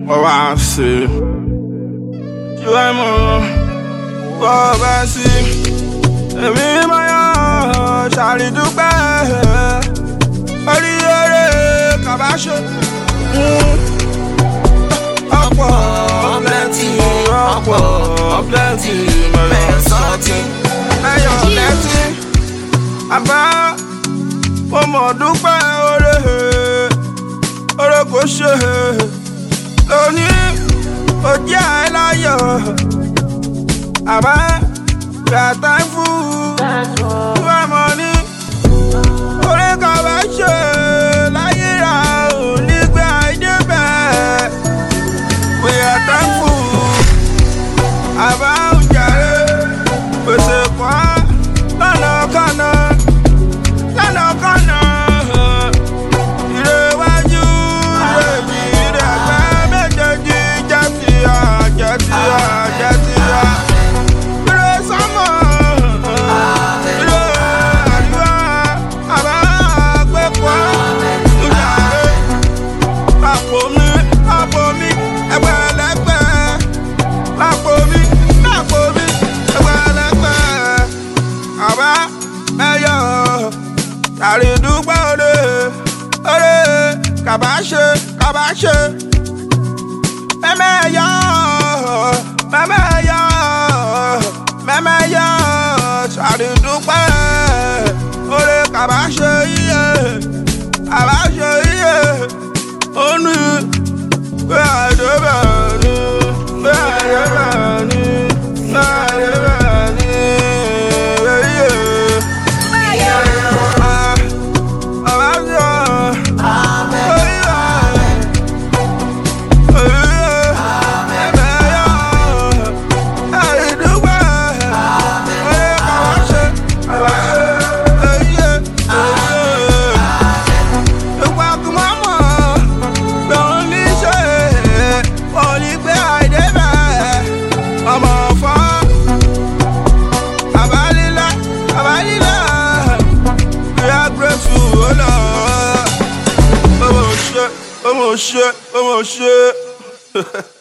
wọ́n wá sí i. Tí wọ́n mọ̀ wọ́n bá sí i. Èmi máa yọ ṣàrídúpẹ́. Oríire kàbáṣe. Ọ̀pọ̀ plenty ọ̀pọ̀ plenty mẹ́sàn-án ẹ̀yọ̀ lẹ́tí. Àbá mo mọ̀ dúpẹ́ oore oore kò ṣe lónìí ó jẹ́ àìláyọ̀ àbá gbàtà fún wà mọ́ ní oore kan bá ṣe láyé ra ò ní gbé àìdébẹ̀ we are thankful àbá òjàre pèsè kan lọ́nà kanna lọ́nà kanna ìrẹ̀wájú ìrẹ̀jì ìrẹ̀gbẹ́ méjèèjì jẹ́tìyà jẹ́tìyà jẹ́tìyà ìrẹ̀ sọ́mọ̀ ìrẹ̀ àdúrà àbá àgbẹ̀kọ́ ìjàre àpò mi àpò mi ẹgbẹ̀lẹ́gbẹ̀ àpò mi àpò mi ẹgbẹ̀lẹ́gbẹ̀ àbá ẹyọ àrídúgbò òde òde kàbáṣe kàbáṣe mẹ́mẹ́yọ mẹ́mẹ́yọ mẹ́mẹ́yọ àrídúgbò òde kàbáṣe iye kàbáṣe iye òní pé àdébẹ̀ ni pé àdébẹ̀ ni pé àdébẹ̀ ni iye. Oh shit, oh shit.